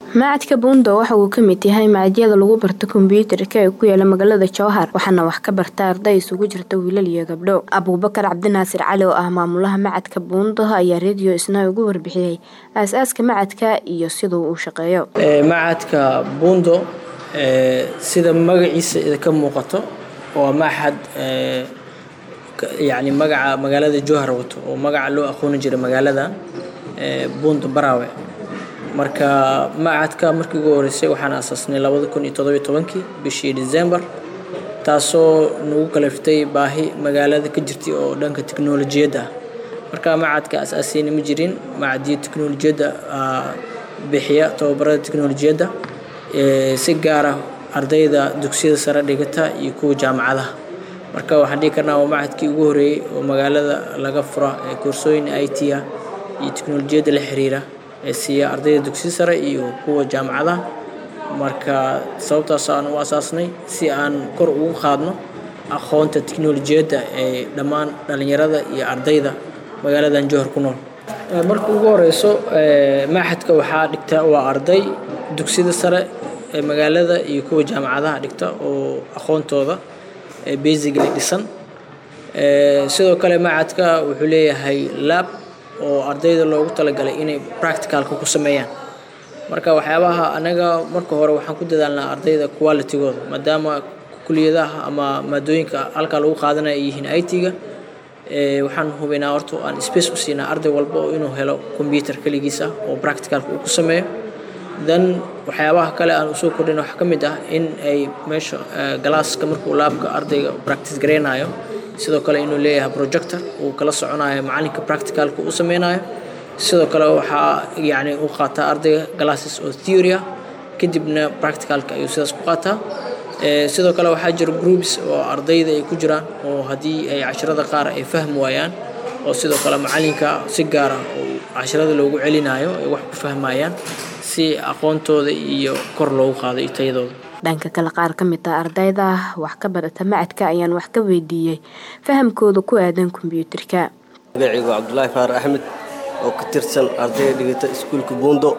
Macadka Buundo waxa uu ka mid yahay machadyada lagu barto kombiyuutarka ee ku yaala magaalada Jowhar waxaana wax ka barta arday isugu jirta wiilal iyo gabdho. Abuubakar Cabdinaasir Cali oo ah maamulaha macadka Buundo ayaa Radio Isnaa uga warbixiyay aasaaska macadka iyo sida uu u shaqeeyo. Macadka Buundo sida magaciisa idinka muuqato waa maxad yacni magaca magaalada Jowhar wato oo magaca loo aqooni jiray magaalada Buundo Barawe marka macadka markii ugu horeysay waxaan aasaasnay labada kun iyo toddoba iyo tobankii bishii December taasoo nagu kaliftay baahi magaalada ka jirtay oo dhanka tiknoolajiyadda ah marka macadka aasaasayna ma jirin macadyo tiknoolajiyadda bixiya tababarada tiknoolajiyadda si gaar ah ardayda dugsiyada sare dhigata iyo kuwa jaamacadaha marka waxaan dhihi karnaa waa macadkii ugu horeeyay oo magaalada laga fura koorsooyin IT ah iyo tiknoolajiyadda la xiriira ee siiya ardayda dugsiga sare iyo kuwa jaamacadaha marka sababtaas aan u asaasnay si aan kor ugu qaadno aqoonta tiknoolajiyadda ee dhammaan dhalinyarada iyo ardayda magaaladan Jowhar ku nool marka ugu horeyso maxadka waxaa dhigta waa arday dugsiyada sare ee magaalada iyo kuwa jaamacadaha dhigta oo aqoontooda basically dhisan sidoo kale macadka wuxuu leeyahay lab oo ardayda loogu talagalay inay practicalka ku sameeyaan marka waxyaabaha anaga marka hore waxaan ku dadaalnaa ardayda qualitygooda maadaama kuliyadaha ama maadooyinka halkaa lagu qaadanaya ay yihiin IT-ga waxaan hubinaa horta aan space u siinaa arday walba oo inuu helo computer keligiis ah oo practicalka uu ku sameeyo then waxyaabaha kale aan usoo kordhin waxaa ka mid ah in ay meesha galaaska markuu laabka ardayga practice gareynayo sidoo kale inuu leeyahay projector uu kala soconayo macalinka practicalka uu sameynayo sidoo kale waxaa yacni u qaataa ardayga glasses oo theory ah kadibna practicalka ayuu sidaas ku qaataa sidoo kale waxaa jira groups oo ardayda ay ku jiraan oo haddii ay casharada qaar ay fahmi waayaan oo sidoo kale macalinka si gaar ah oo casharada loogu celinayo ay wax ku fahmayaan si aqoontooda iyo kor loogu qaado iyo tayadooda dhanka kale qaar ka mid ah ardayda wax ka barata macadka ayaan wax ka weydiiyey fahamkooda ku aadan kombiyuutarka magacaygu cabdulaahi faar axmed oo ka tirsan ardayda dhigata iskuulka buundo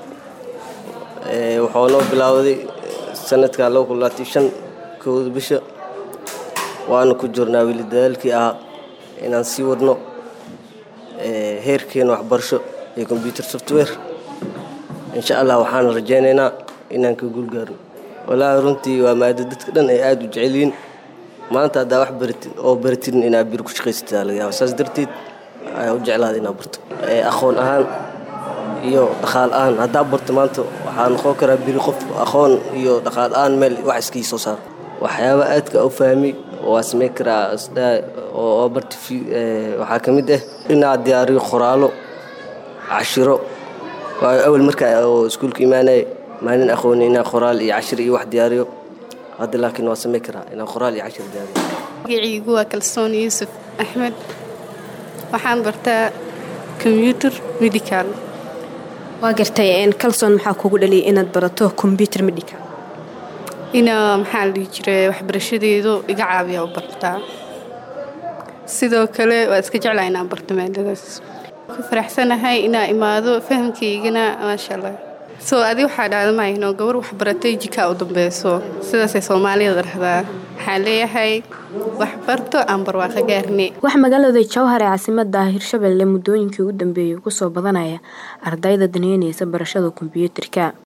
waxaa noo bilaawday sanadka kowda bisha waana ku jirnaa weli dadaalkii ahaa inaan sii wadno heerkeena waxbarasho ee combyuter software insha allah waxaan rajaynaynaa inaan ka guulgaarno walaahi runtii waa maado dadka dhan ay aada u jecelyihiin maanta haddaa wax baratid oo baratidin inaad bir ku shaqaysataa laga yaaba saas darteed ayaa u jeclaada inaad barto aqoon ahaan iyo dhaqaal ahaan haddaa barto maanta waxaa noqon karaa biri qof aqoon iyo dhaqaal ahaan meel wax iskii soo saar waxyaaba aadka u fahmay waa samey karaa oo barta waxaa ka mid ah inaad diyaariyo qoraallo cashiro waayo awal markaa oo iskuulka imaanaya maalin aqooni inaan qoraal iyo cashir iyo wax diyaariyo hadda laakiin waa samey karaa inaan qoraal iyo cashir diyaariyo magacaygu waa kalsoon yuusuf axmed waxaan bartaa combyuter medical waa gartay kalsoon maxaa kugu dhaliyay inaad barato combyuter medical ina maxaa la dhihi jiray waxbarashadeedu iga caabiya u bartaa sidoo kale waa iska jeclaa inaan barto maadadaas ku faraxsanahay inaa imaado fahamkaygana maasha allah soo adi waxaa dhacda mahayno gabar waxbaratay jikaa u dambeyso sidaasay soomaalida dhahdaa waxaan leeyahay waxbarto aan barwaaqo gaarne wax magaalada jowhar ee caasimada hirshabelle muddooyinkii ugu dambeeyay kusoo badanaya ardayda daneynaysa barashada kombiyuutarka